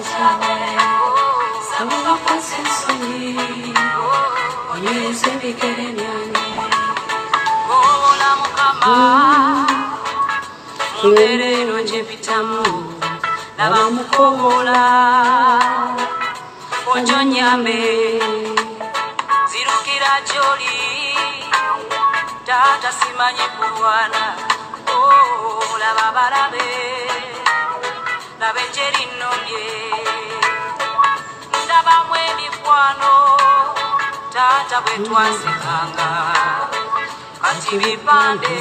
찾아내 사랑과 세상이 오늘 새벽에 되면 오늘은 언제 피타무 나와 무코라 원전야매 zirukira gy'oli taata simanye kulwana Oh, laba balabe laba eggye linnobye ndabamu emikwano taata bwe twasikanga kati bipande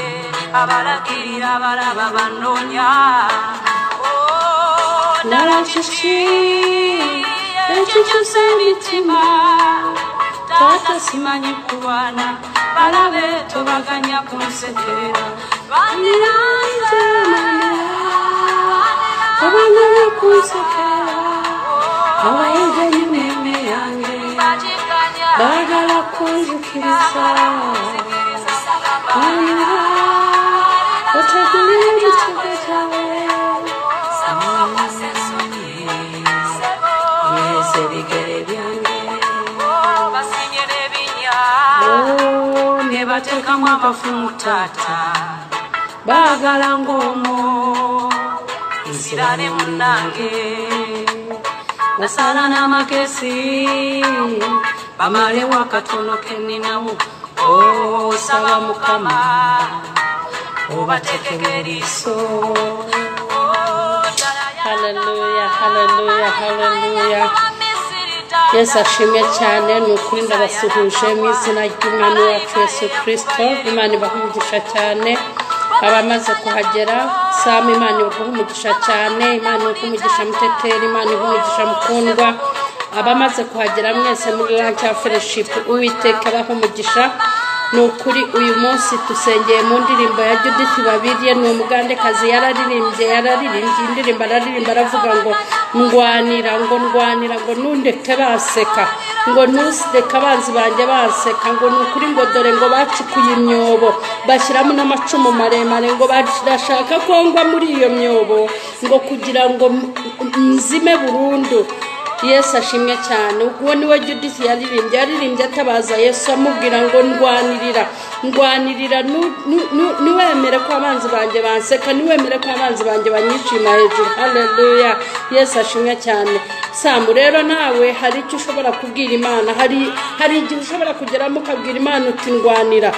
abalagirira abalaba banoonya Oh, ddala 나라 주시 ekyo 내주주세 미tima Tata simanyi kulwana balabe tobaganya kunsekera bandiranze tobaganya kunsekera abayega emmeeme yange bagala kunzikiriza banira otegule ekitego kyawe yesa ebigere byange Oh, ne bateekamu akafumu taata baagala ng'omwo nsirane munnange nasala n'amakesi bamalewo akatono ke nninawo osaba mukama obateekeko eriiso Haleluya, haleluya, haleluya. Yesu ashimwe cyane ni ukuri ndabasuhuje mu izina ry'umwami wacu Yesu Kristo Imana ibaha umugisha cyane abamaze kuhagera Samu Imana ibaha umugisha cyane Imana ibaha umugisha muteteri Imana ibaha umugisha mukundwa abamaze kuhagera mwese muri ranki ya fereshipu uwiteka abaha umugisha ni ukuri uyu munsi dusengeye mu ndirimbo ya judith babiriye ni umugandekazi yararirimbye yararirimbye indirimbo araririmba aravuga ngo ndwanira ngo ndwanira ngo nundeke baseka ngo ntusireke abanzi banjye baseka ngo ni ukuri ngo dore ngo bacukuye imyobo bashyiramo n'amacumu maremare ngo bashaka ko ngwa muri iyo myobo ngo kugira ngo m- m- nzime burundu yesu ashimwe cyane ubwo ni we judith yaririmbye yaririmbye atabaza yesu amubwira ngo ndwanirira ndwanirira nu- nu- nu- niwemere ko abanzi banjye banseka niwemere ko abanzi banjye banyishima hejuru haleluya yesu ashimwe cyane samu rero nawe hari icyo ushobora kubwira imana hari hari igihe ushobora kugeramo ukabwira imana uti ndwanira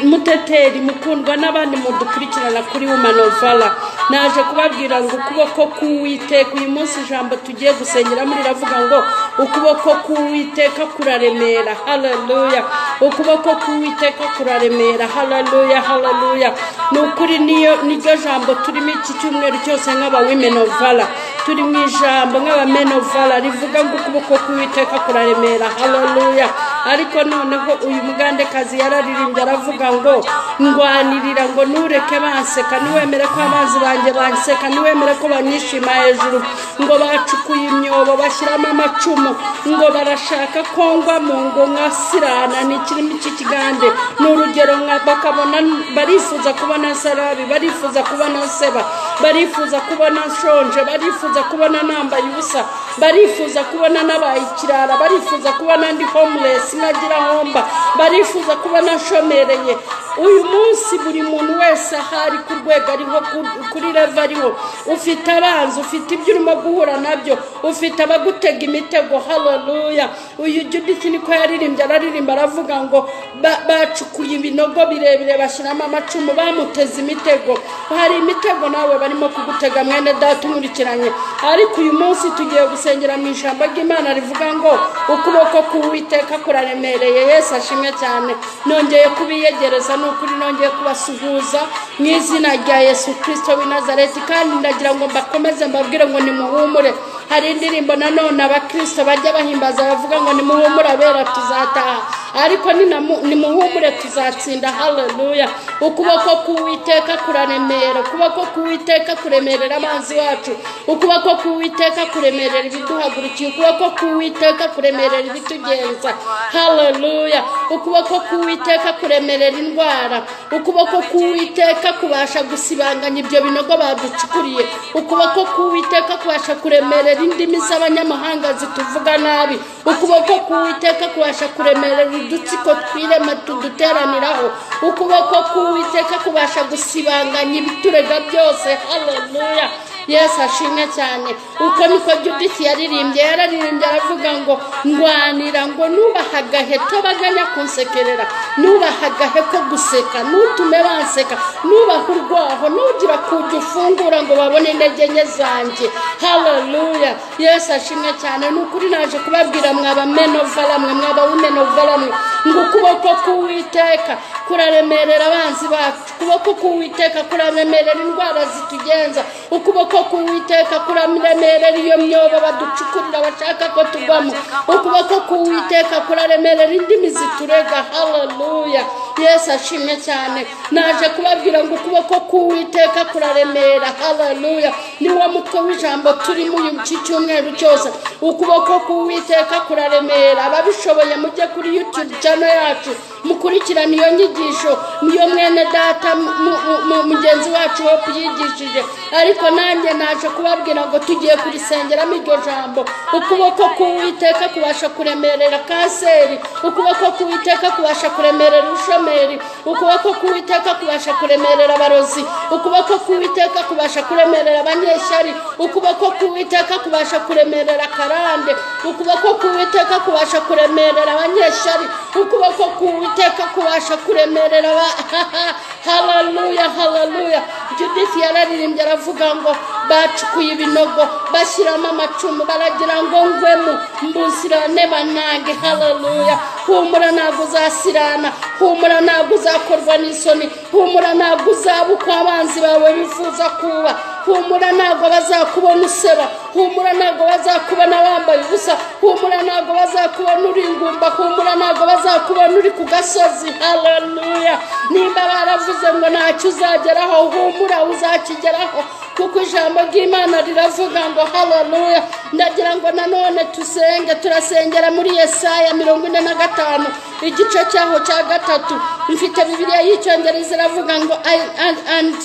muteteri mukundwa n'abandi mudukurikirana kuri wumanovara naje kubabwira ngo ukuboko k'uwiteka uyu munsi ijambo tugiye gusengeramo riravuga ngo ukuboko k'uwiteka kuraremera haleluya ukuboko k'uwiteka kuraremera haleluya haleluya ni ukuri niyo niryo jambo turimo iki cyumweru cyose nk'abawimenovara turi mu ijambo nk'abamenovara rivuga ngo ukuboko k'uwiteka kuraremera haleluya ariko noneho uyu mugandekazi yararirimbye aravuga ngo ndwanirira ngo ntureke banseka niwemere ko amazi banjye banseka niwemere ko banyishima hejuru ngo bacukuye imyobo bashyiramo amacumu ngo barashaka ko ngwa mu ngo nkasirana ni ikirimi cy'ikigande ni urugero nka- bakabona barifuza kubona sarabi barifuza kubona seba barifuza kubona nshonje barifuza kubona nambaye ubusa barifuza kubona nabaye ikirara barifuza kubona ndi homeless ntagira homba barifuza kubona nshomereye uyu munsi buri muntu wese aho ari ku rwego ariho ku- kuri revo ariho ufite abanzi ufite ibyo urimo guhura nabyo ufite abagutega imitego haleluya uyu judith niko yaririmbye araririmba aravuga ngo ba- bacukuye ibinogo birebire bashyiramo amacumu bamuteze imitego hari imitego nawe barimo kugutega mwene data unkurikiranye ariko uyu munsi tugiye gusengera mu ijambo ry'imana rivuga ngo ukuboko k'uwiteka kuraremereye yesu ashimwe cyane nongeye kubiyegereza ni ukuri nongeye kubasuhuza mu izina rya yesu kirisito w'i nazareti kandi ndagira ngo mbakomeze mbabwire ngo nimuhumure hari indirimbo nanone abakirisito bajya bahimbaza bavuga ngo nimuhumure abera tuzataha ariko ninamu- nimuhumure tuzatsinda haleluya ukuboko k'uwiteka kuraremera ukuboko k'uwiteka kuremerera abanzi bacu ukuboko k'uwiteka kuremerera ibiduhagurukiye ukuboko k'uwiteka kuremerera ibitugenza haleluya ukuboko k'uwiteka kuremerera indwara ukuboko k'uwiteka kubasha gusibanganya ibyo binogo baducukuriye ukuboko k'uwiteka kubasha kuremerera indimi z'abanyamahanga zituvuga nabi ukuboko k'uwiteka kubasha kuremerera udutsiko twirema tuduteraniraho ukuboko k'uwiteka kubasha gusibanganya ibiturega byose haleluya yesu ashimwe cyane uko niko judith yaririmbye yararirimbye aravuga ngo ndwanira ngo nubahe agaheto baganya kunsekerera nubahe agaheko guseka nutume banseka nubahe urwaho nugira kujya ufungura ngo babone intege nke zanjye haleluya yesu ashimwe cyane ni ukuri naje kubabwira mwaba menova lamwe mwaba wumenova lamwe ngo ukuboko k'uwiteka kuraremerera abanzi bacu ukuboko k'uwiteka kuraremerera indwara zitugenza ukuboko k'uwiteka kuraremerera iyo myobo baducukurira bashaka ko tugwamo ukuboko k'uwiteka kuraremerera indimi ziturega haleluya yesu ashimwe cyane naje kubabwira ngo ukuboko k'uwiteka kuraremera haleluya niwo mutwe w'ijambo turimo uyu iki cyumweru cyose ukuboko k'uwiteka kuraremera ababishoboye mujye kuri youtube channel yacu mukurikirane iyo nyigisho niyo mwene data mu- mu- mu- mugenzi wacu wo kuyigishije ariko nanjye naje kubabwira ngo tugiye kurisengeramo iryo jambo ukuboko k'uwiteka kubasha kuremerera kanseri ukuboko k'uwiteka kubasha kuremerera ubushomeri ukuboko k'uwiteka kubasha kuremerera abarozi ukuboko k'uwiteka kubasha kuremerera abanyeshyari ukuboko k'uwiteka kubasha kuremerera karande ukuboko k'uwiteka kubasha kuremerera abanyeshyari ukuboko k'uwiteka kubasha kuremerera aba- haleluya haleluya judith yararirimbye aravuga ngo bacukuye ibinogo bashyiramo amacumu baragira ngo ngwemo mbusirane banange haleluya humura ntabwo uzasirana humura ntabwo uzakorwa n'isoni humura ntabwo uzaba uko abanzi bawe bifuza kuba humura ntabwo bazakubona useba humura ntabwo bazakubona bambaye ubusa humura ntabwo bazakubona uri ingumba humura ntabwo bazakubona uri ku gasozi haleluya nimba baravuze ngo ntacyo uzageraho humura uzakigeraho kuko ijambo ry'imana riravuga ngo haleluya ndagira ngo nanone tusenge turasengera muri yesaya mirongo ine na gatanu igice cyaho cya gatatu mfite bibiliya y'icyongereza iravuga ngo I, and, and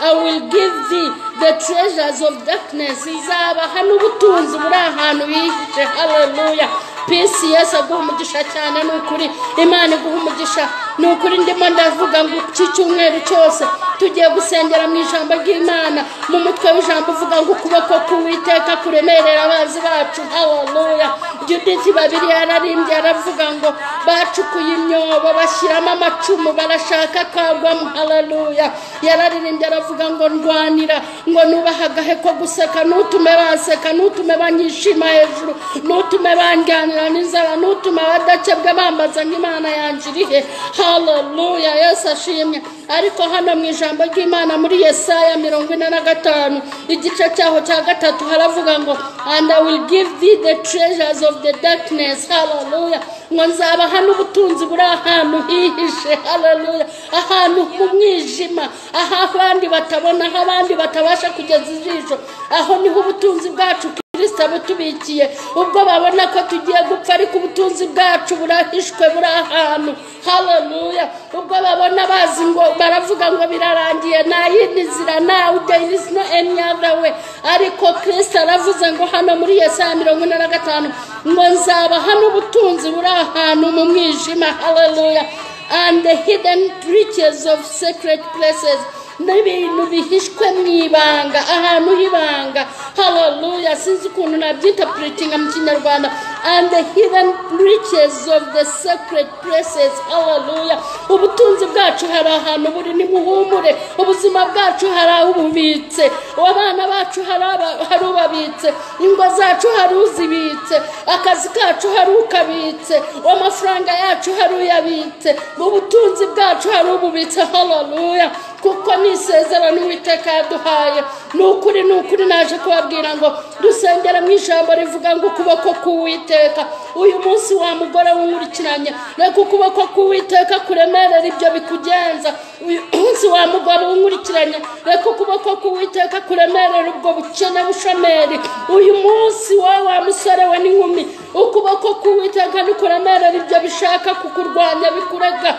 I will give thee the treasures of darkness izabaha n'ubutunzi buri ahantu hihishe haleluya peace yesu aguha umugisha cyane ni ukuri imana iguha umugisha ni ukuri ndimo ndavuga ngo iki cyumweru cyose tugiye gusengera mu ijambo ry'imana mu mutwe w'ijambo uvuga ngo ukuboko k'uwiteka kuremerera abazi bacu haleluya judith babiri yararimbye aravuga ngo bacukuye imyobo bashyiramo amacumu barashaka kagwamo haleluya yararirimbye aravuga ngo ndwanira ngo nubahe agahe ko guseka nutume baseka nutume banyishima hejuru nutume bandyanira n'inzara nutume abadakebwe bambaza ngo imana yanjye iri he haleluya yesu ashimwe ariko hano mu ijambo ry'imana muri yesaya mirongo ine na gatanu igice cyaho cya gatatu haravuga ngo and i will give thee the treasures of the darkness haleluya ngo nzabaha n'ubutunzi buri ahantu hihishe haleluya ahantu mu mwijima aho abandi batabona aho abandi batabasha kugeza ijisho aho niho ubutunzi bwacu kirisita butubikiye ubwo babona ko tugiye gupfa ariko ubutunzi bwacu burahishwe buri ahantu haleluya ubwo babona bazi ngo baravuga ngo birarangiye nta yindi nzira nta there is no any other way ariko kirisita aravuze ngo hano muri yesaya mirongo ine na gatanu ngo nzabaha n'ubutunzi buri ahantu mu mwijima haleluya and the hidden riches of secret places n'ibintu bihishwe mu ibanga ahantu h'ibanga haleluya sinzi ukuntu nabyita puritinga mu kinyarwanda and the hidden riches of the sacred places haleluya ubutunzi bwacu hari ahantu buri nimuhumure ubuzima bwacu hari aho ububitse abana bacu hari aba- hari ubabitse ingo zacu hari uzibitse akazi kacu hari ukabitse amafaranga yacu hari uyabitse mu butunzi bwacu hari ububitse haleluya kuko ni isezerano uwiteka yaduhaye ni ukuri ni ukuri naje kubabwira ngo dusengera mu ijambo rivuga ngo ukuboko k'uwiteka uyu munsi wa mugore w'inkurikiranye reka ukuboko k'uwiteka kuremerera ibyo bikugenza uyu munsi wa mugabo w'inkurikiranye reka ukuboko k'uwiteka kuremerera ubwo bukene bushomeri uyu munsi wowe wa musore we n'inkumi ukuboko k'uwiteka ntikuremerera ibyo bishaka kukurwanya bikurega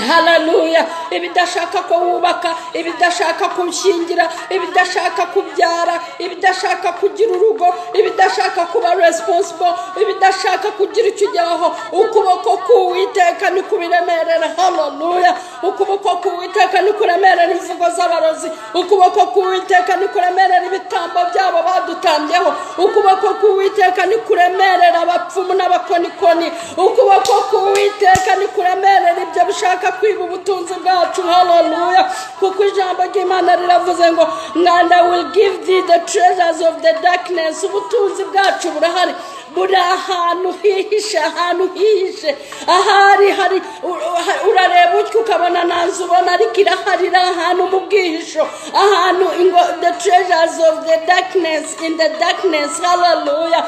hararuya ibidashaka ko wubaka ibidashaka gushyingira ibidashaka kubyara ibidashaka kugira urugo ibidashaka kuba resiponsibo ibidashaka kugira icyo ugeraho ukuboko k'uwiteka ni kubiremerera hararuya ukuboko k'uwiteka ni kuremerera imvugo z'abarozi ukuboko k'uwiteka ni kuremerera ibitambo byabo badutambyeho ukuboko k'uwiteka ni kuremerera abapfumu n'abakonikoni ukuboko k'uwiteka ni kuremerera ibyo bishaka kwiba ubutunzi bwacu haleluya kuko ijambo ry'imana riravuze ngo mwanda will give thee the treasures of the darkness ubutunzi bwacu burahari buri ahantu hihishe ahantu hihishe ahari hari u- u- urareba utyo ukabona nta nzu ubona ariko irahari iri ahantu mu bwihisho ahantu ingo the treasures of the darkness in the darkness haleluya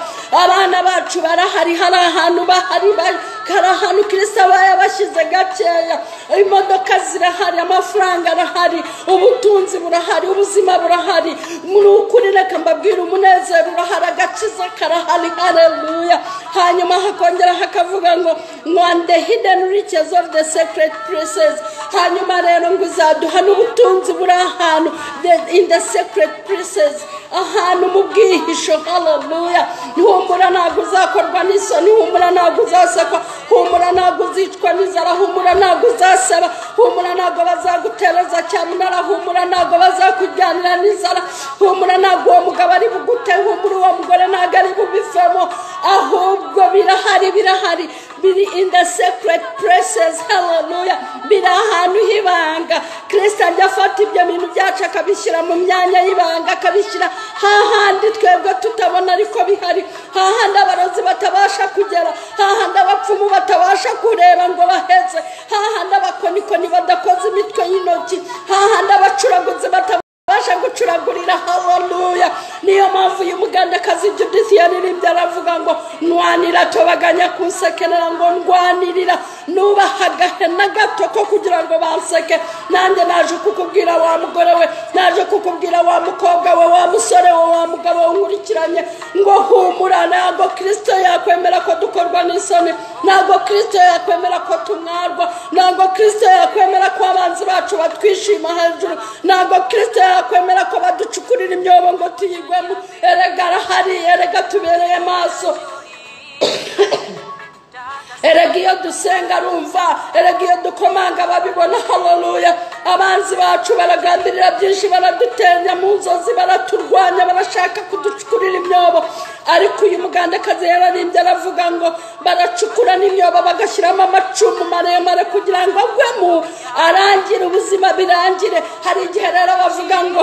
abana bacu barahari hari ahantu bahari ba- hari ahantu kirisa yabashyize gakeya imodoka zirahari amafaranga arahari ubutunzi burahari ubuzima burahari ni ukuri reka mbabwira umunezero urahari agakiza karahari hareruya hanyuma hakongera hakavuga ngo mwande hidden riches of the secret places hanyuma rero ngo uzaduha n'ubutunzi buri ahantu the- in the secret places ahantu mu bwihisho hareruya humura ntabwo uzakorwa n'isoni humura ntabwo uzasekwa humura ntabwo uzicwa n'inzara humura ntabwo uzaseba humura ntabwo bazagutereza cyamunara humura ntabwo bazakujyanira n'inzara humura ntabwo uwo mugabo ari bugute humura uwo mugore ntabwo ari bubivemo ahubwo birahari birahari biri in the secret places haleluya biri ahantu h'ibanga kirisita ajya afata ibyo bintu byacu akabishyira mu myanya y'ibanga akabishyira hahandi twebwe tutabona ariko bihari hahandi abarozi batabasha kugera hahandi abapfumu batabasha kureba ngo baheze hahandi abakonikoni badakoze imitwe y'intoki hahandi abacuraguzi batabasha babasha gucuragurira haleluya niyo mpamvu uyu mugandakazi judith yaririmbye aravuga ngo ndwanira tobaganya kunsekerera ngo ndwanirira nubaha agahena gato ko kugira ngo banseke nanjye naje kukubwira wa mugore we naje kukubwira wa mukobwa we wa musore we wa mugabo we unkurikiranye ngo humura ntabwo kirisito yakwemera ko dukorwa n'isoni ntabwo kirisito yakwemera ko tumwarwa ntabwo kirisito yakwemera ko abanzi bacu batwishima hejuru ntabwo kirisito yakwemera ko baducukurira imyobo ngo tuyigwemo erega arahari erega tubereye maso erega iyo dusenga arumva erega iyo dukomanga babibona haleluya abanzi bacu baragambirira byinshi baradutenya mu nzozi baraturwanya barashaka kuducukurira imyobo ariko uyu mugandakazi yararimbye aravuga ngo baracukura n'imyobo bagashyiramo amacumu maremare kugira ngo agwemo arangire ubuzima birangire hari igihe rero bavuga ngo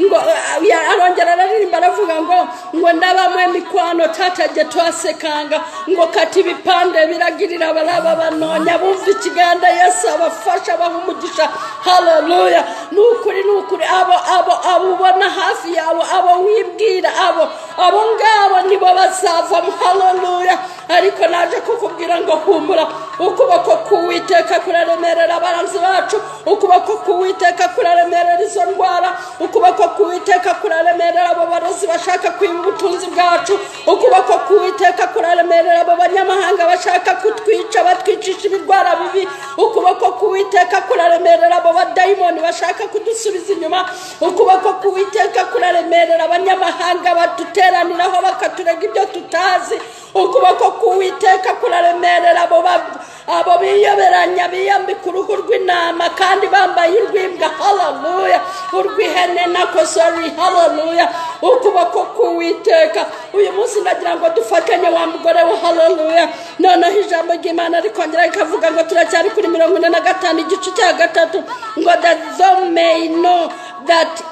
ngo ya- arongera araririmba aravuga ngo ngo ndabamwe mikwano tatajya twasekanga ngo kati ibipande biragirira abaraba banonya bumva ikiganza yesu abafasha abaha umugisha haleluya ni ukuri ni ukuri abo abo abo ubona hafi yawe abo wibwira abo abo ngabo nibo bazavamo haleluya ariko naje kukubwira ngo humura ukuboko k'uwiteka kuraremerera abanzi bacu ukuboko k'uwiteka kuraremerera izo ndwara ukuboko k'uwiteka kuraremerera abo barozi bashaka kwiba ubutunzi bwacu ukuboko k'uwiteka kuraremerera abo banyamahanga bashaka kutwica batwicisha ibirwara bibi ukuboko k'uwiteka kuraremerera abo badayimoni bashaka kudusubiza inyuma ukuboko k'uwiteka kuraremerera abanyamahanga baduteraniraho bakaturega ibyo tutazi ukuboko k'uwiteka kuraremerera abo ba- abo biyoberanya biyambika uruhu rw'intama kandi bambaye urw'imbwa haleluya urw'ihene nako sori haleluya ukuboko k'uwiteka uyu munsi ndagira ngo dufatanye wa mugore we haleluya noneho ijambo ry'imana rikongera rikavuga ngo turacyari kuri mirongo ine na gatanu igice cya gatatu ngo that thou may know that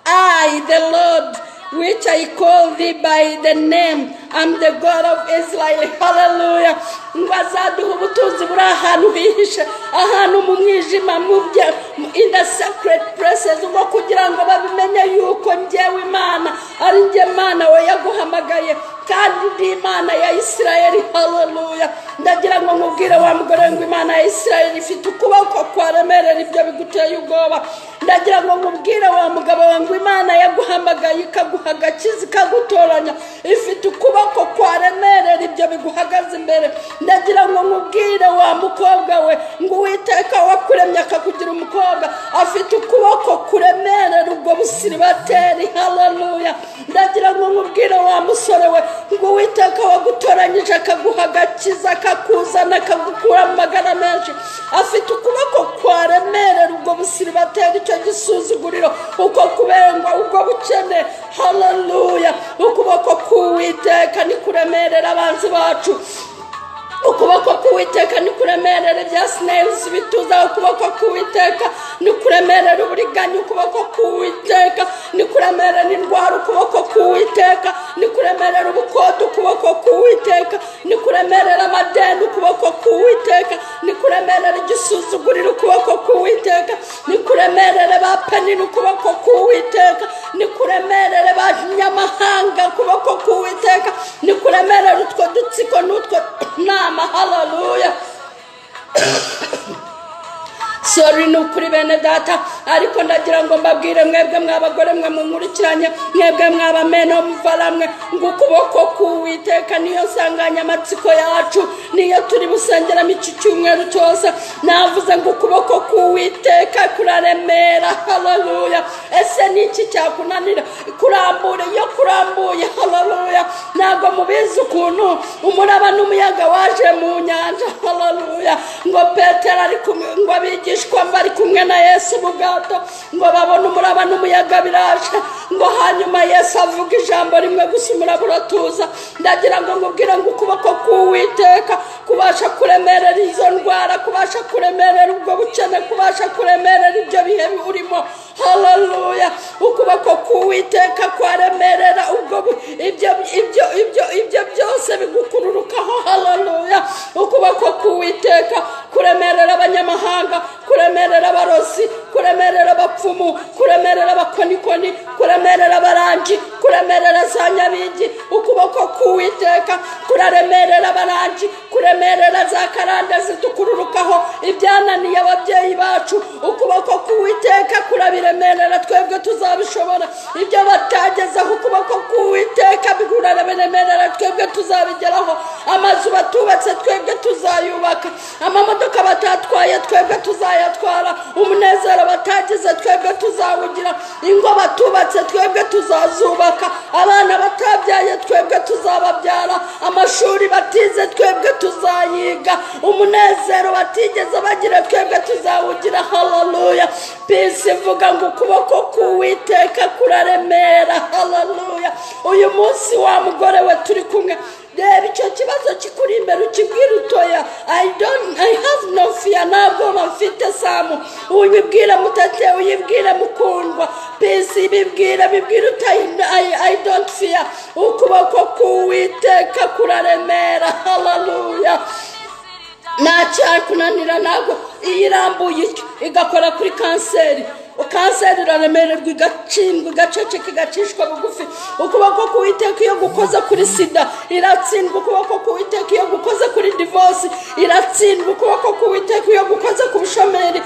I, the Lord, which I call thee by the name, I'm the God of Israel hallelujah ngo azaduha ubutunzi buri ahantu hihishe ahantu mu mwijima mu bye in the sacred places ngo kugira ngo babimenye yuko njyewe imana ari njye mana we yaguhamagaye kandi ndi imana ya isirayeli haleluya ndagira ngo nkubwire wa mugore ngo imana ya isirayeli ifite ukuboko kwaremerera ibyo biguteye ubwoba ndagira ngo nkubwire wa mugabo we ngo imana yaguhamagaye ikaguha agakiza ikagutoranya ifite ukuboko kwaremerera ibyo biguhagaze imbere ndagira ngo nkubwire wa mukobwa we ngo uwiteka wakuremye akakugira umukobwa afite ukuboko kuremerera ubwo busiribateri haleluya ndagira ngo nkubwire wa musore we ngo uwiteka wagutoranyije akaguha agakiza akakuzana akagukura mu magana menshi afite ukuboko kwaremerera ubwo busiribateri icyo gisuzuguriro uko kubengwa ubwo bukene haleluya ukuboko k'uwiteka nikuremerera abanzi bacu ukuboko k'uwiteka nikuremerera ibya sinezi bituza ukuboko k'uwiteka nikuremerera uburiganya ukuboko k'uwiteka nikuremerera indwara ukuboko k'uwiteka nikuremerera ubukode ukuboko k'uwiteka nikuremerera amadeni ukuboko k'uwiteka nikuremerera igisuzuguriro ukuboko k'uwiteka nikuremerere ba penini ukuboko k'uwiteka nikuremerere ba nyamahanga ukuboko k'uwiteka nikuremerere utwo dutsiko n'utwo nama haleluya sori ni ukuri bene data ariko ndagira ngo mbabwire mwebwe mw'abagore mwe munkurikiranye mwebwe mw'abameno muva ramwe ngo ukuboko k'uwiteka niyo nsanganyamatsiko yacu niyo turi busengeramo iki cyumweru cyose navuze ngo ukuboko k'uwiteka kuraremera haleluya ese ni iki cyakunanira kurambura iyo kurambuye haleluya ntabwo mubizi ukuntu umuraba n'umuyaga waje mu nyanja haleluya ngo petero ari kumwe ngo abigishe abigishwa bari kumwe na yesu mu bwato ngo babone umuraba n'umuyaga biraje ngo hanyuma yesu avuga ijambo rimwe gusa umuraba uratuza ndagira ngo nkubwire ngo ukuboko k'uwiteka kubasha kuremerera izo ndwara kubasha kuremerera ubwo bukene kubasha kuremerera ibyo bihe urimo haleluya ukuboko k'uwiteka kwaremerera ubwo bu- ibyo ibyo ibyo ibyo byose bigukururukaho haleluya ukuboko k'uwiteka kuremerera abanyamahanga kuremerera abarozi kuremerera abapfumu kuremerera abakonikoni kuremerera abarangi kuremerera za nyabingi ukuboko k'uwiteka kuraremerera abarangi kuremerera za karande zitukururukaho ibyananiye ababyeyi bacu ukuboko k'uwiteka kurabiremerera twebwe tuzabishobora ibyo batagezeho ukuboko k'uwiteka biraremerera twebwe tuzabigeraho amazu batubatse twebwe tuzayubaka amamodoka batatwaye twebwe tuzayatwara umunezero batagize twebwe tuzawugira ingo batubatse twebwe tuzazubaka abana batabyaye twebwe tuzababyara amashuri batize twebwe tuzayiga umunezero batigeze bagira twebwe tuzawugira haleluya pisi ivuga ngo ukuboko k'uwiteka kuraremera haleluya uyu munsi wa mugore we turi kumwe reba icyo kibazo kikuri imbere ukibwire utoya I don't I have no fear ntabwo bafite samu uyibwire mutate uyibwire mukundwa pisi bibwire bibwire utayi I, I don't fear ukuboko k'uwiteka kuraremera haleluya nta cyakunanira ntabwo iyo irambuye igakora kuri kanseri kanseri iraremererwa igacindwa igaceceka igacishwa bugufi ukuboko k'uwiteka iyo gukoze kuri sida iratsindwa ukuboko k'uwiteka iyo gukoze kuri divorce iratsindwa ukuboko k'uwiteka iyo gukoze ku bushomeri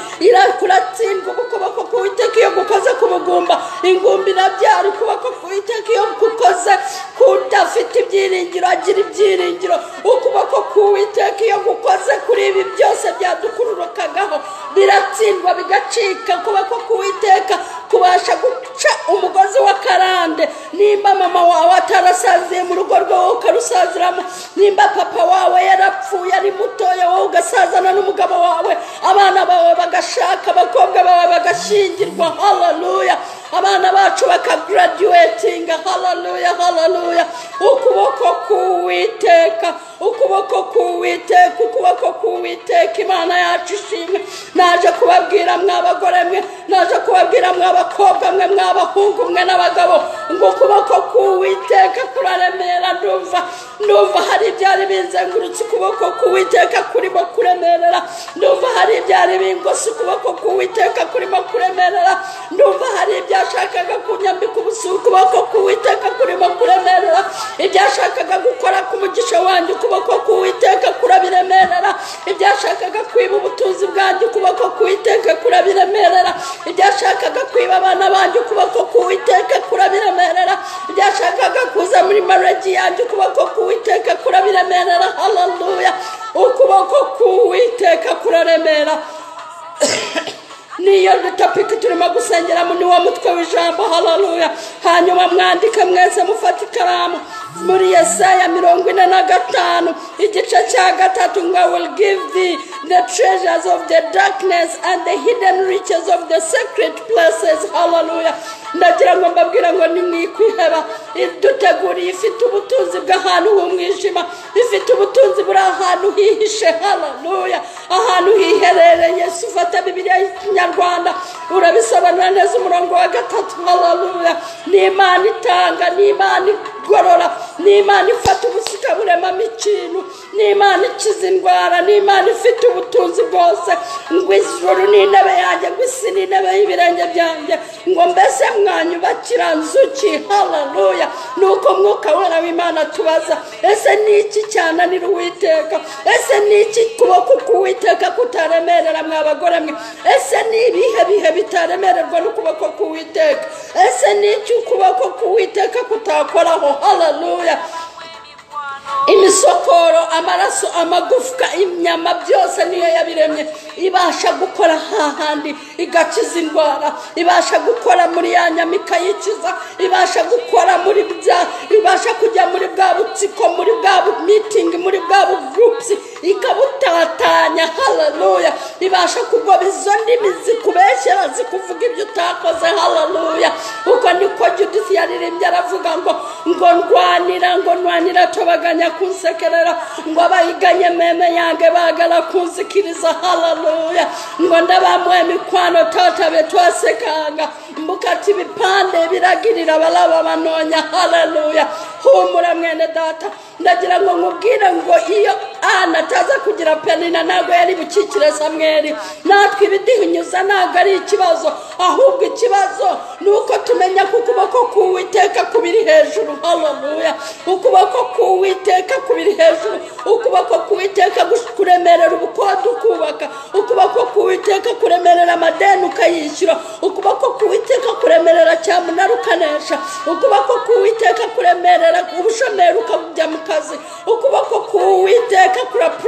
kuratsindwa ukuboko k'uwiteka iyo gukoze ku bugumba ingumba irabyara ukuboko k'uwiteka iyo gukoze kudafite ibyiringiro agira ibyiringiro ukuboko k'uwiteka iyo gukoze kuri ibi byose byadukururukagaho biratsindwa bigacika ukuboko k'uwiteka kubasha guca umugozi wa karande nimba mama wawe atarasaziye mu rugo rwawe ukarusaziramo nimba papa wawe yarapfuye ari mutoya wowe ugasazana n'umugabo wawe abana bawe bagashaka abakobwa bawe bagashingirwa haleluya abana bacu bakagaraduwetinga haleluya haleluya ukuboko k'uwiteka ukuboko k'uwiteka ukuboko k'uwiteka imana yacu ishimwe naje kubabwira mw'abagore mwe naje kubabwira mw'abakobwa mwe mw'abahungu mwe n'abagabo ngo ukuboko k'uwiteka kuraremera ndumva ndumva hari ibyari bizengurutse ukuboko k'uwiteka kurimo kuremerera ndumva hari ibyari bingose ukuboko k'uwiteka kurimo kuremerera ndumva hari ibyashakaga kunyambika ubusa ukuboko k'uwiteka kurimo kuremerera ibyashakaga gukora ku mugisha wanjye ukuboko k'uwiteka kurabiremerera ibyashakaga kwiba ubutunzi bwanjye ukuboko k'uwiteka kurabiremerera ibyashakaga kwiba abana banjye ukuboko k'uwiteka kurabiremerera ibyashakaga kuza muri maragi yanjye ukuboko k'uwiteka kurabiremerera hararuya ukuboko k'uwiteka kuraremera niyo topiki turimo gusengeramo ni wo mutwe w'ijambo hararuya hanyuma mwandike mwese mufate ikaramu muri yesaya mirongo ine na gatanu igice cya gatatu ngo will give thee the treasures of the darkness and the hidden riches of the secret places hararuya ndagira ngo mbabwira ngo ni mwikwiheba duteguriye ifite ubutunzi bw'ahantu h'umwijima ifite ubutunzi buri ahantu hihishe hararuya ahantu hiherereye si ufata bibiriya y'ikinyarwanda urabisobanura neza umurongo wa gatatu hararuya ni imana itanga ni imana igorora ni imana ifata ubusika buremamo ikintu ni imana ikiza indwara ni imana ifite ubutunzi bwose ngo ijoro ni intebe yanjye ngo isi ni intebe y'ibirenge byanjye ngo mbese mwanyubakira nzuki hararuya ni uko mwuka wera w'imana tubaza ese ni iki cyananira uwiteka ese ni iki kuboko k'uwiteka kutaremerera mw'abagore mwe ese ni ibihe bihe bitaremererwa n'ukuboko k'uwiteka ese ni iki ukuboko k'uwiteka kutakoraho hararuya imisokoro amaraso amagufwa inyama byose niyo yabiremye ibasha gukora hahandi igakiza indwara ibasha gukora muri ya nyama ikayikiza ibasha gukora muri bya ibasha kujya muri bwa butsiko muri bwa bu- mitingi muri bwa bugurupusi ikabutatanya hararuya ibasha kugoba izo ndimi zikubeshyera zikuvuga ibyo utakoze hararuya uko niko judisi yaririmbye aravuga ngo ngo ndwanira ngo ndwanira tobaganya kunsekerera ngo abayiganye meme yange bagala kunzikiriza haleluya ngo ndabamwe mikwano tata betwasekanga mbukati ibipande biragirira abaraba banonya haleluya humura mwene data ndagira ngo nkubwire ngo iyo ana ataza kugira penina ntabwo yari bukikire samweri natwe ibiduhunyuza ntabwo ari ikibazo ahubwo ikibazo ni uko tumenya ko ukuboko k'uwiteka kubiri hejuru haleluya ukuboko k'uwiteka kubiri hejuru ukuboko k'uwiteka gush- kuremerera ubukode ukubaka ukuboko k'uwiteka kuremerera amadeni ukayishyura ukuboko k'uwiteka kuremerera cyamunara ukanesha ukuboko k'uwiteka kuremerera ubushomeri ukajya mu kazi ukuboko k'uwiteka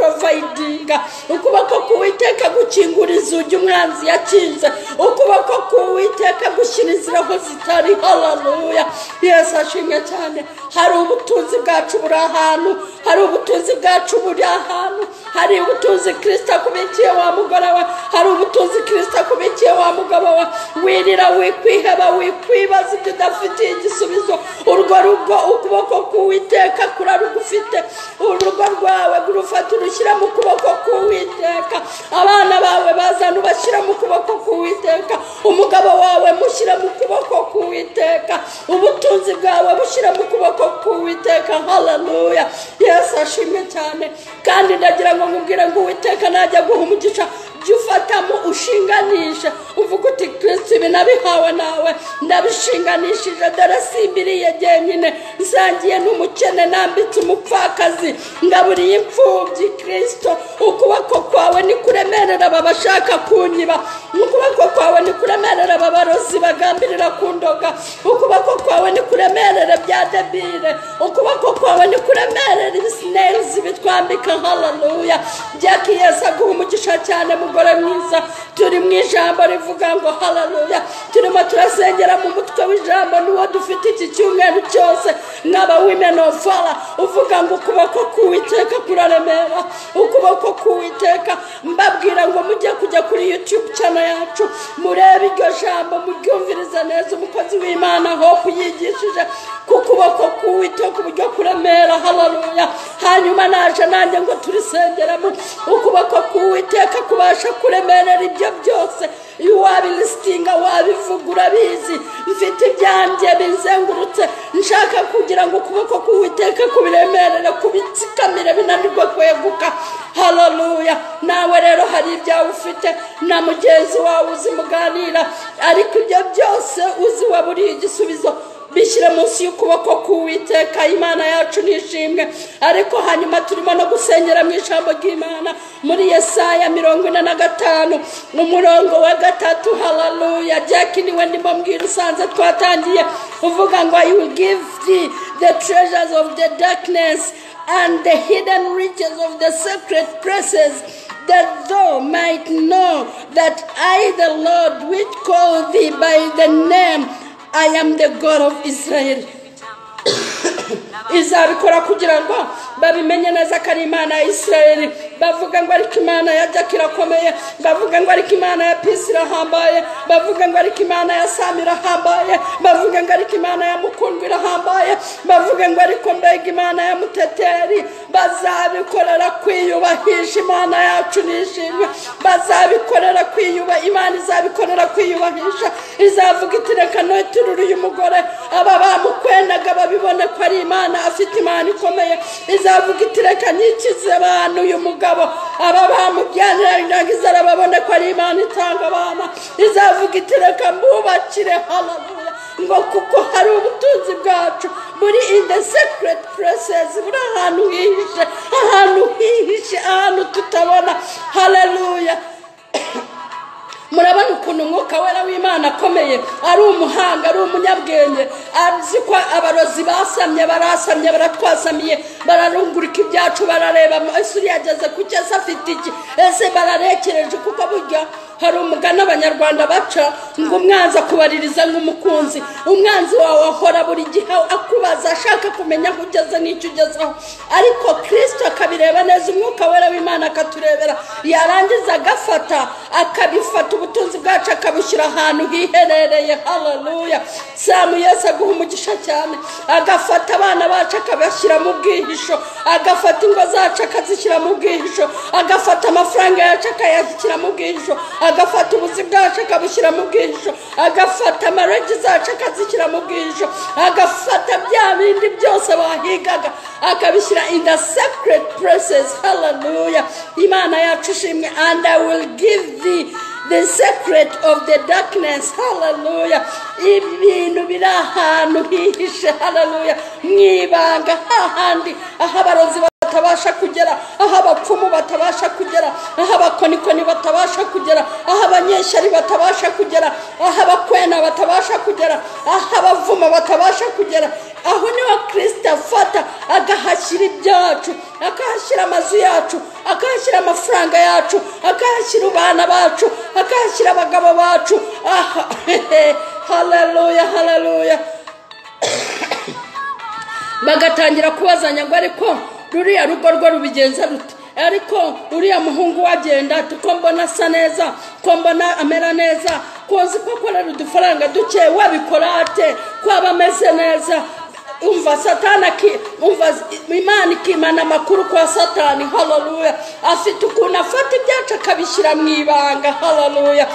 kuraporovayidinga ukuboko k'uwiteka gukingura inzugi umwanzi yakinze ukuboko k'uwiteka gushyira inzira aho zitari hararuya yesu ashimwe cyane hari ubutunzi bwacu buri ahantu hari ubutunzi bwacu buri ahantu hari ubutunzi kirisita akubikiye wa mugore we hari ubutunzi kirisita akubikiye wa mugabo we wirira wikwiheba wikwibaza ibyo udafitiye igisubizo urwo rugo ukuboko k'uwiteka kurarugufite urugo rwawe rufata urushyira mu kuboko k'uwiteka abana bawe bazana ubashyira mu kuboko k'uwiteka umugabo wawe mushyira mu kuboko k'uwiteka ubutunzi bwawe bushyira mu kuboko k'uwiteka hararuya yesu ashimwe cyane kandi ndagira ngo nkubwire ngo uwiteka najya guha umugisha jya ufatamo ushinganisha uvuga uti kirisiti ibi nabihawe nawe ndabishinganishije dore simbiriye jyenyine nsangiye n'umukene nambitse umupfakazi ngaburiye imfubyi kirisito ukuboko kwawe ni kuremerera aba bashaka kunyiba ukuboko kwawe ni kuremerera aba barozi bagambirira kundoga ukuboko kwawe ni kuremerera bya debire ukuboko kwawe ni kuremerera ibisinerizi bitwambika hararuya jya yesu aguha umugisha cyane mugore mwiza turi mu ijambo rivuga ngo hararuya turimo turasengera mu mutwe w'ijambo n'uwo dufite iki cyumweru cyose nk'aba women of fara uvuga ngo ukuboko k'uwiteka kuraremera ukuboko k'uwiteka mbabwira ngo mujye kujya kuri yutube cyane yacu murebe iryo jambo muryumvirize neza umukozi w'imana aho kuyigishije ku kuboko k'uwiteka uburyo kuremera hararuya hanyuma naje nanjye ngo turisengeramo ukuboko k'uwiteka kubasha kuremerera ibyo byose iyo wabirisitinga wabivuga urabizi mfite ibyanjye bizengurutse nshaka kugira ngo ukuboko k'uwiteka kubiremerere kubitsikamire binanirwe kweguka hararuya nawe rero hari ibyawe ufite na mugenzi wawe uzi muganira ariko ibyo byose uzi waburiye igisubizo bishyire munsi y'ukuboko k'uwiteka imana yacu nishimwe ariko hanyuma turimo no gusengera mu ijambo ry'imana muri yesaya mirongo ine na gatanu mu murongo wa gatatu hararuya jack niwe ndimo mbwira usanze twatangiye uvuga ngo i will give thee the treasures of the darkness and the hidden riches of the secret places that thou might know that I, the Lord, which call thee by the name, I am the God of Israel. izabikora kugira ngo babimenye neza ko ari imana ya isirayeli bavuga ngo ariko imana ya jaki irakomeye bavuga ngo ariko imana ya pisi irahambaye bavuga ngo ariko imana ya sami irahambaye bavuga ngo ariko imana ya mukundwa irahambaye bavuga ngo ariko mbega imana ya muteteri bazabikorera kwiyubahisha imana yacu nishimwe bazabikorera kwiyuba imana izabikorera kwiyubahisha izavuga iti reka ntuturure uyu mugore aba bamukwendaga babibone ko ari imana afite imana ikomeye izavuga iti reka nyikize abantu uyu mugabo aba bamubyanira izara babone ko ari imana itanga abana izavuga iti reka mbubakire hararuya ngo kuko hari ubutunzi bwacu buri in the secret places buri ahantu hihishe ahantu hihishe ahantu tutabona hararuya murabona ukuntu umwuka wera w'imana akomeye ari umuhanga ari umunyabwenge azi ko abarozi basamye barasamye baratwasamiye bararungurika ibyacu barareba ese uriya ageze ku cyo ese afite iki ese bararekereje kuko burya hari umugani abanyarwanda baca ngo umwanzi akubaririza nk'umukunzi umwanzi wawe ahora buri gihe akubaza ashaka kumenya aho ugeze n'icyo ugezeho ariko kirisito akabireba neza umwuka wera w'imana akaturebera yarangiza agafata akabifata ubutunzi bwacu akabushyira ahantu hiherereye hararuya samu yese aguha umugisha cyane agafata abana bacu akabashyira mu bwihisho agafata ingo zacu akazishyira mu bwihisho agafata amafaranga yacu akayashyira mu bwihisho agafata ubuzi bwacu akabushyira mu bwihisho agafata amarangi zacu akazishyira mu bwihisho agafata bya bindi byose bahigaga akabishyira in the sacred places hararuya imana yacu ishimwe and i will give thee the secret of the darkness hararuya ibintu biri ahantu hihishe hararuya mu ibanga hahandi aho abarozi batabasha kugera aho abapfumu batabasha kugera aho abakonikoni batabasha kugera aho abanyeshyari batabasha kugera aho abakwena batabasha kugera aho abavuma batabasha kugera aho niho kirisita afata agahashyira ibyacu akahashyira amazu yacu akahashyira amafaranga yacu akahashyira abana bacu akahashyira abagabo bacu aha hararuya hararuya bagatangira kubazanya ngo ariko ruriya rugo rwo rubigenza rute ariko uriya muhungu wagenda ati ko mbona asa neza ko mbona amera neza kozi ko akorera udufaranga duke wabikora ate ko aba ameze neza umva satana ki- umva imana ikimana amakuru kwa satani hararuya afite ukuntu afata ibyacu akabishyira mu ibanga hararuya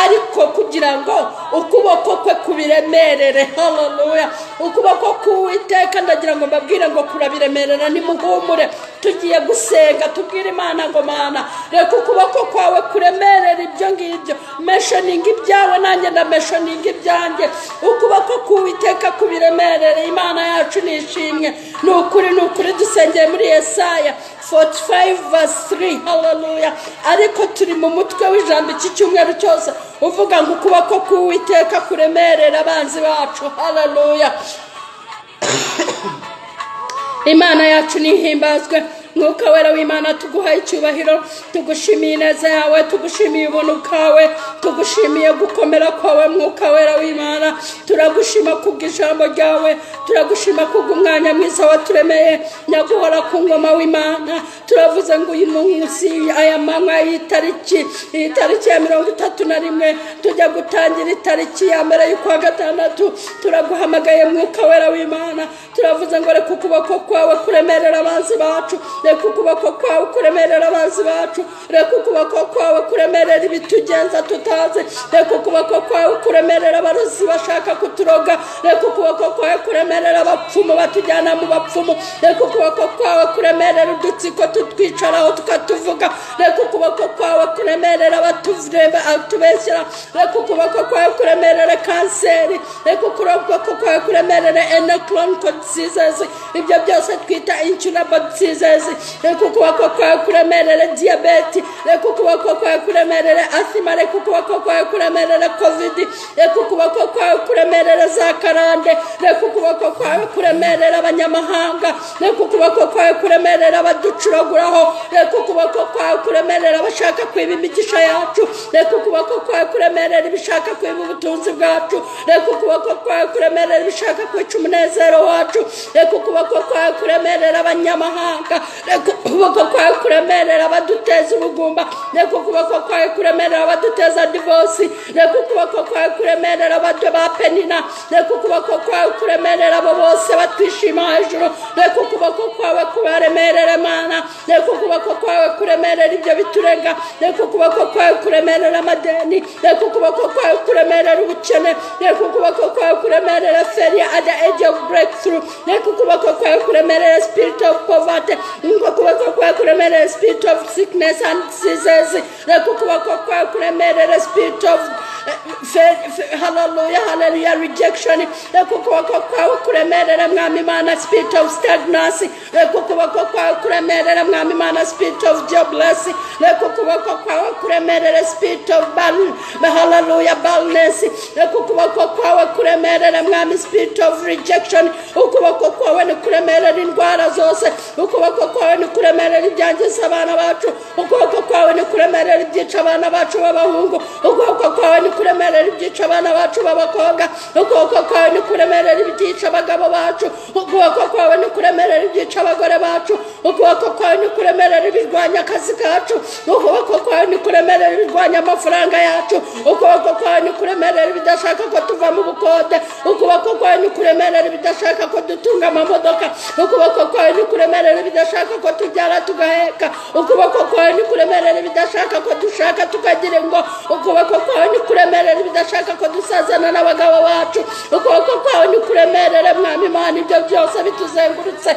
ariko kugira ngo ukuboko kwe kubiremerere hararuya ukuboko k'uwiteka ndagira ngo mbabwire ngo kurabiremerera nimuhumure tugiye gusenga tubwire imana ngo mana reka ukuboko kwawe kuremerera ibyo ngibyo meshoninga ibyawe nanjye ndameshoninga ibyanjye ukuboko k'uwiteka kubiremerere imana yacu ni ishimwe ni ukuri ni ukuri dusengeye muri yesaya 45 verse 3 haleluya ariko turi mu mutwe w'ijambo iki cyumweru cyose uvuga ngo ukuboko k'uwiteka kuremerera abanzi bacu haleluya imana yacu nihimbazwe mwuka wera w'imana tuguhaye icyubahiro tugushimiye ineza yawe tugushimiye ubuntu bwawe tugushimiye gukomera kwawe mwuka wera w'imana turagushima kubw'ijambo ryawe turagushima kubw'umwanya mwiza waturemeye nyaguhora ku ngoma w'imana turavuze ngo uyu munsi aya manywa y'itariki iyi tariki ya mirongo itatu na rimwe tujya gutangira itariki ya mbere y'ukwa gatandatu turaguhamagaye mwuka wera w'imana turavuze ngo reka ukuboko kwawe kuremerera abanzi bacu reka ukuboko kwawe kuremerera abanzi bacu reka ukuboko kwawe kuremerera ibitugenza tutazi reka ukuboko kwawe kuremerera abarozi bashaka kuturoga reka ukuboko kwawe kuremerera abapfumu batujyana mu bapfumu reka ukuboko kwawe kuremerera udutsiko tutwicaraho tukatuvuga reka ukuboko kwawe kuremerera abatureba atubeshyira reka ukuboko kwawe kuremerera kanseri reka ukuboko kwawe kuremerera enekoronika disizezi ibyo byose twita incurabo disizezi reka ukuboko kwawe kuremerera diyabeti reka ukuboko kwawe kuremerera asima reka ukuboko kwawe kuremerera kovidi reka ukuboko kwawe kuremerera za karande reka ukuboko kwawe kuremerera abanyamahanga reka ukuboko kwawe kuremerera abaducuraguraho reka ukuboko kwawe kuremerera abashaka kwiba imigisha yacu reka ukuboko kwawe kuremerera ibishaka kwiba ubutunzi bwacu reka ukuboko kwawe kuremerera ibishaka kwica umunezero wacu reka ukuboko kwawe kuremerera abanyamahanga reka ukuboko kwawe kuremerera abaduteza ubugumba reka ukuboko kwawe kuremerera abaduteza divosi reka ukuboko kwawe kuremerera abadwe ba penina reka ukuboko kwawe kuremerera abo bose batwishima hejuru reka ukuboko kwawe kubaremerera mana reka ukuboko kwawe kuremerera ibyo biturega reka ukuboko kwawe kuremerera amadeni reka ukuboko kwawe kuremerera ubukene reka ukuboko kwawe kuremerera feri ada age of breakthrough reka ukuboko kwawe kuremerera spirit of poverty reka ukuboko kwawe kuremerera spirit of sickness and diseases reka ukuboko kwawe kuremerera spirit of haleluya haleluya rejection reka ukuboko kwawe kuremerera mwami imana spirit of stagnancy reka ukuboko kwawe kuremerera mwami imana spirit of jobless reka ukuboko kwawe kuremerera spirit of barren haleluya barrenness reka ukuboko kwawe kuremerera mwami spirit of rejection ukuboko kwawe ni kuremerera indwara zose ukuboko kwawe ni kuremerera ibyangiza abana bacu ukuboko kwawe ni kuremerera ibyica abana bacu b'abahungu ukuboko kwawe ni kuremerera ibyica abana bacu b'abakobwa ukuboko kwawe ni kuremerera ibyica abagabo bacu ukuboko kwawe ni kuremerera ibyica abagore bacu ukuboko kwawe ni kuremerera ibirwanya akazi kacu ukuboko kwawe ni kuremerera ibirwanya amafaranga yacu ukuboko kwawe ni kuremerera ibidashaka ko tuva mu bukode ukuboko kwawe ni kuremerera ibidashaka ko dutunga amamodoka ukuboko kwawe ni kuremerera ibidashaka ko tubyara tugaheka ukuboko kwawe ni kuremerera ibidashaka ko dushaka tukagira ngo ukuboko kwawe ni kuremerera ibidashaka ko dusazana n'abagabo bacu ukuboko kwawe ni kuremerera mwami imana ibyo byose bituzengurutse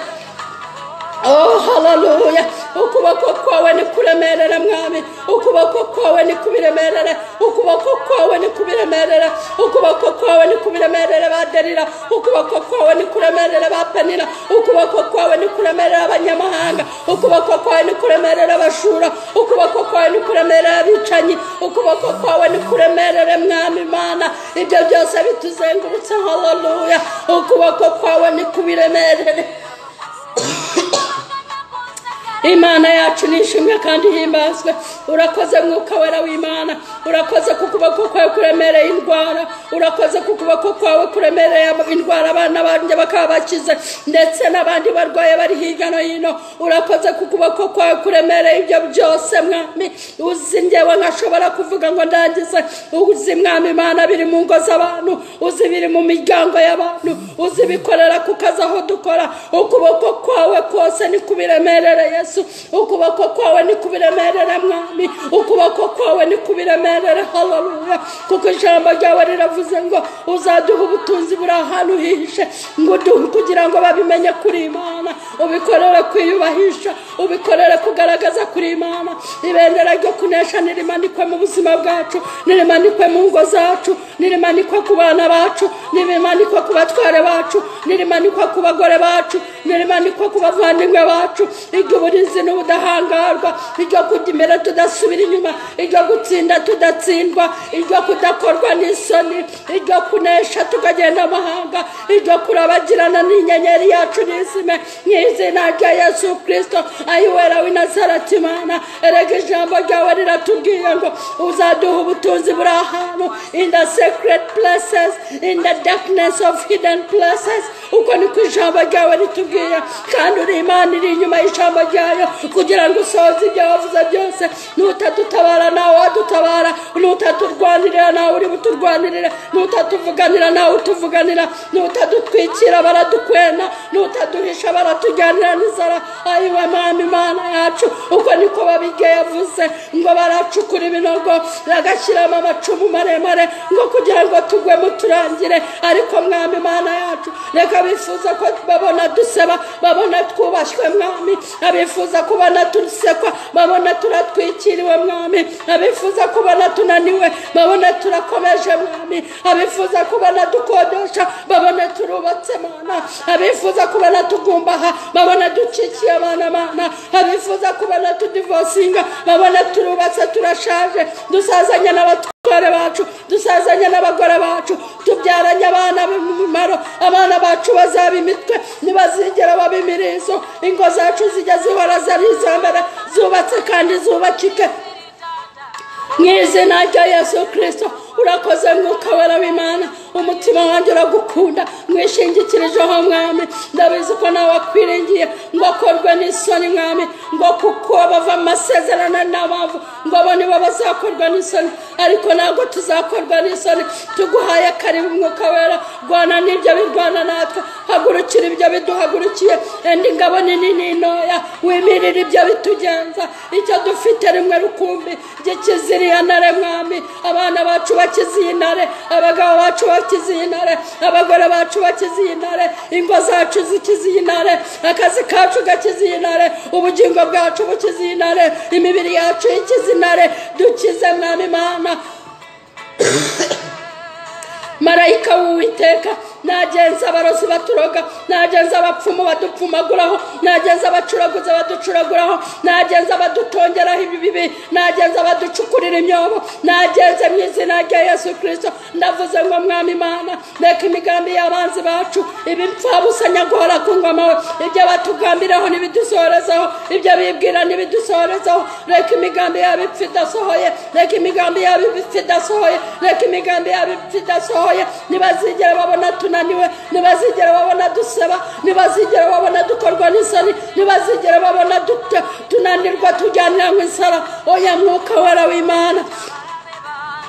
Oh, haleluya ukuboko kwawe ni kuremerera mwami ukuboko kwawe ni kubiremerera ukuboko kwawe ni kubiremerera ukuboko kwawe ni kubiremerera baderira ukuboko kwawe ni kuremerera bapenira ukuboko kwawe ni kuremerera abanyamahanga ukuboko kwawe ni kuremerera abashura ukuboko kwawe ni kuremerera abicanyi ukuboko kwawe ni kuremerera mwami mana ibyo byose bituzengurutse haleluya ukuboko kwawe ni kubiremerere imana yacu ni ishimwe kandi ihimbazwe urakoze mwuka wera w'imana urakoze ku kuboko kwawe kuremereye indwara urakoze ku kuboko kwawe kuremereye indwara abana banjye bakaba bakize ndetse n'abandi barwaye bari hirya no hino urakoze ku kuboko kwawe kuremereye ibyo byose mwami uzi ngewe nkashobora kuvuga ngo ndangize uzi mwami imana biri mu ngo z'abantu uzi biri mu miryango y'abantu uzi bikorera ku kazi aho dukora ukuboko kwawe kose ni kubiremerere yesu yesu ukuboko kwawe ni kubiremerera mwami ukuboko kwawe ni kubiremerera haleluya kuko ijambo ryawe riravuze ngo uzaduha ubutunzi buri ahantu uhishe ngo uduhe kugira ngo babimenye kuri imana ubikorere kwiyubahisha ubikorere kugaragaza kuri imana ibendera ryo kunesha nirimanikwe mu buzima bwacu nirimanikwe mu ngo zacu nirimanikwe ku bana bacu nirimanikwe ku batware bacu nirimanikwe ku bagore bacu mbere manikwa ku bavandimwe bacu iry'uburinzi n'ubudahangarwa iryo kujya imbere tudasubira inyuma iryo gutsinda tudatsindwa iryo kudakorwa n'isoni iryo kunesha tukagenda amahanga iryo kurabagirana n'inyenyeri yacu n'izime nk'izina rya yesu kirisito ayiwera w'inazarati imana erega ijambo ryawe riratubwiye ngo uzaduha ubutunzi buri ahantu in the secret places in the darkness of hidden places uko niko ijambo ryawe ritubwiye kandi uri imana iri inyuma y'ijambo ryayo kugira ngo usohoze ibyo wavuze byose n'utadutabara nawe wadutabara n'utaturwanirira nawe uri buturwanirire n'utatuvuganira nawe utuvuganira n'utadutwikira baradukwena n'utaduhisha baratujyanira n'inzara ayiwe mama imana yacu uko niko babirya yavuze ngo baracukura ibinogo bagashyiramo amacumu maremare ngo kugira ngo tugwe muturangire ariko mwami imana yacu reka bifuza ko babona duseba babona twubashywe mwami abifuza kubona dusekwa babona turatwikiriwe mwami abifuza kubona tunaniwe babona turakomeje mwami abifuza kubona dukodesha babona turubatse mana abifuza kubona tugumbaha babona ducikiye abana mana abifuza kubona tudivosinga babona turubatse turashaje dusazanye n'abatwa abatware bacu dusazanye n'abagore bacu tubyaranye abana b'umumaro abana bacu bazaba imitwe ntibazigera baba imirizo ingo zacu zijya zihora zari izambere zubatse kandi zubakike mu izina rya yesu kirisito urakoze mwuka wera w'imana umutima wanjye uragukunda mwishingikirijeho mwami ndabizi ko nawe wakwiringiye ngo akorwe n'isoni mwami ngo kuko bava mu masezerano n'abavu ngo abo nibo bazakorwa n'isoni ariko ntabwo tuzakorwa n'isoni tuguhaye karibu umwuka wera rwana n'ibyo birwana natwe hagurukira ibyo biduhagurukiye enda ingabo nini n'intoya wimirire ibyo bitugenza icyo dufite rimwe rukumbi gikiziriye ntare mwami abana bacu bakiziye intare abagabo bacu bakiziye bakiziye intare abagore bacu bakiziye intare ingo zacu zikiziye intare akazi kacu gakiziye intare ubugingo bwacu bukiziye intare imibiri yacu ikize intare dukize mwami mana marayika w'uwiteka nagenza abarozi baturoga nagenza abapfumu badupfumaguraho nagenza abacuraguzi baducuraguraho nagenza abadutongeraho ibibi nagenza abaducukurira imyobo nagenze mu izina rya yesu kirisito ndavuze ngo mwami imana reka imigambi y'abanzi bacu ibi mpfabusa nyagora ku ngoma we ibyo batugambiraho ntibidusohorezaho ibyo bibwira ntibidusohorezaho reka imigambi yabo ipfa idasohoye reka imigambi yabo ipfa idasohoye reka imigambi yabo ipfa idasohoye ntibazigere babona tu tunaniwe ntibazigera babona dusaba ntibazigera babona dukorwa n'isoni ntibazigera babona tunanirwa tujyanira mu isara oya mwuka wera w'imana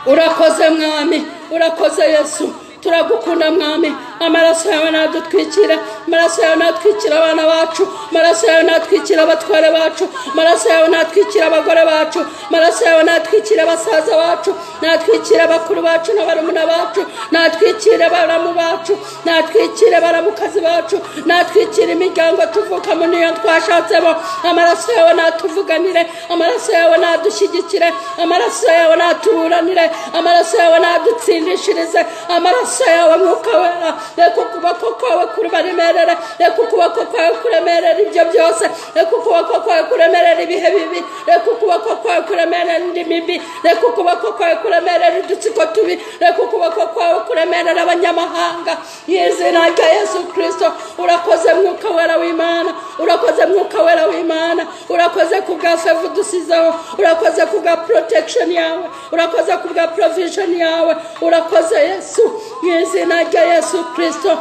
urakoze mwami urakoze yesu turagukunda mwami amaraso yawe nadutwikira amaraso yawe natwikira abana bacu amaraso yawe natwikira abatware bacu amaraso yawe natwikira abagore bacu amaraso yawe natwikira abasaza bacu natwikira abakuru bacu n'abarumuna bacu natwikire abaramu bacu natwikire abaramukazi bacu natwikire imiryango tuvukamo niyo twashatsemo amaraso yawe natuvuganire amaraso yawe nadushyigikire amaraso yawe natuburanire amaraso yawe nadutsindishirize amaraso yawe mwuka wera reka ukuboko kwawe kuremerera reka ukuboko kwawe kuremerera ibyo byose reka ukuboko kwawe kuremerera ibihe bibi reka ukuboko kwawe kuremerera indi mibi reka ukuboko kwawe kuremerera udutsiko tubi reka ukuboko kwawe kuremerera abanyamahanga y'izina rya yesu kirisito urakoze mwuka wera w'imana urakoze mwuka wera w'imana urakoze ku bwa fevu dusizeho urakoze ku bwa porotekishoni yawe urakoze ku bwa porovishoni yawe urakoze yesu mu izina rya yesu kirisito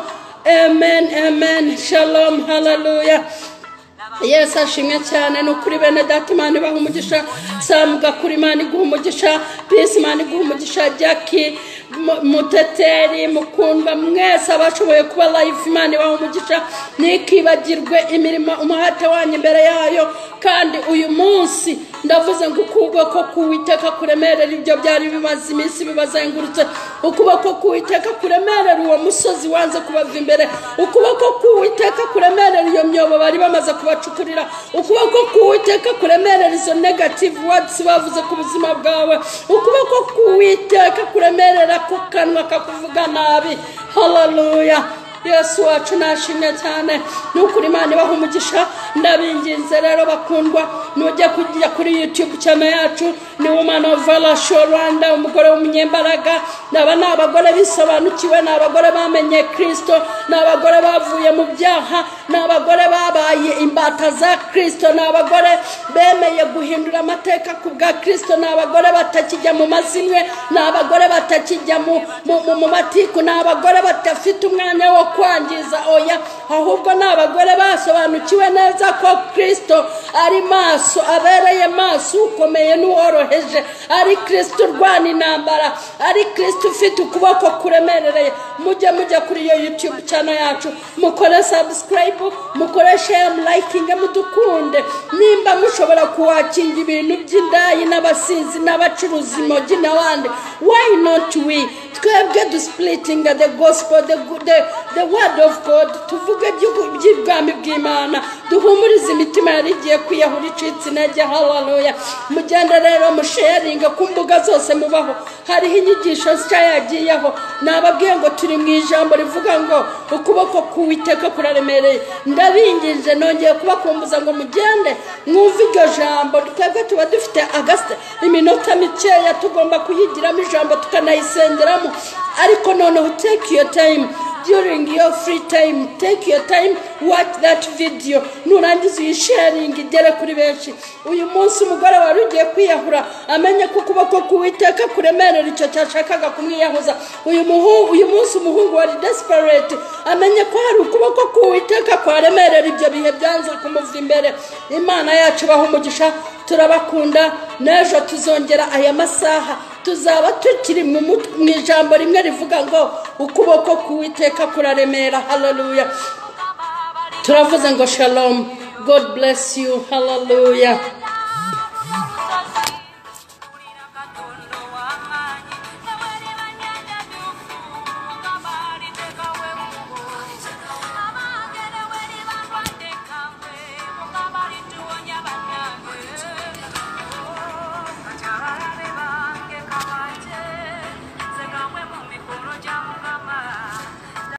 amen amen shalom hallelujah yesu ashimwe cyane ni ukuri bene data imana ibaha umugisha samu gakura imana iguha umugisha pisi imana iguha umugisha jackie muteteri mukundwa mwese abashoboye kuba live imana ibaha umugisha ntikibagirwe imirimo umuhate wanyu imbere yayo kandi uyu munsi ndavuze ngo ukuboko k'uwiteka kuremerera ibyo byari bimaze iminsi bibazengurutse ukuboko k'uwiteka kuremerera uwo musozi wanze kubava imbere ukuboko k'uwiteka kuremerera iyo myobo bari bamaze kubacukurira ukuboko k'uwiteka kuremerera izo negative wadizi bavuze ku buzima bwawe ukuboko k'uwiteka kuremerera ku kanwa kakuvuga nabi hararuya yesu wacu nashimye cyane ni ukuri imana ibaha umugisha ndabinginze rero bakundwa nujya kujya kuri youtube cyane yacu ni woman of valasho rwanda umugore w'umunyembaraga naba ni abagore bisobanukiwe ni abagore bamenye kirisito ni abagore bavuye mu byaha ni abagore babaye imbata za kirisito ni abagore bemeye guhindura amateka ku bwa kirisito ni abagore batakijya mu mazimwe ni abagore batakijya mu, mu, mu, mu matiku ni abagore badafite umwanya wo kwangiza oya ahubwo ni abagore basobanukiwe neza ko kirisito ari maso abereye maso ukomeye n'uworoheje ari kirisito urwana intambara ari kirisito ufite ukuboko kuremerereye mujye mujya kuri iyo yutube cyane yacu mukore sabusikarayibu mukore shemu layikinge mudukunde nimba mushobora kuwakinga ibintu by'indaya n'abasinzi n'abacuruzi imogi n'abandi wayi noti we twebwe dusipuritinga the gospel the, good- the, the word of god tuvuge iby'ubu- iby'ubwami bw'imana duhumurize imitima yari igiye kwiyahura icitse intege haleluya mugende rero musharinga ku mbuga zose mubaho hariho inyigisho nshya yagiyeho nababwiye ngo turi mu ijambo rivuga ngo ukuboko k'uwiteka kuraremereye ndabingije nongeye kubakumbuza ngo mugende mwumve iryo jambo twebwe tuba dufite agasite iminota mikeya tugomba kuyigiramo ijambo tukanayisengeramo ariko noneho take your time during your free time take your time watch that video nurangiza uyisharinga igere kuri benshi uyu munsi umugore wari ugiye kwiyahura amenye ko ukuboko k'uwiteka kuremerera icyo cyashakaga kumwiyahuza uyu muhungu uyu munsi umuhungu wari desperate amenye ko hari ukuboko k'uwiteka kwaremerera ibyo bihe byanze kumuva imbere imana yacu ibaha umugisha turabakunda n'ejo tuzongera aya masaha tuzaba tukiri mu mut- mu ijambo rimwe rivuga ngo ukuboko k'uwiteka kuraremera haleluya turavuze ngo shalom god bless you haleluya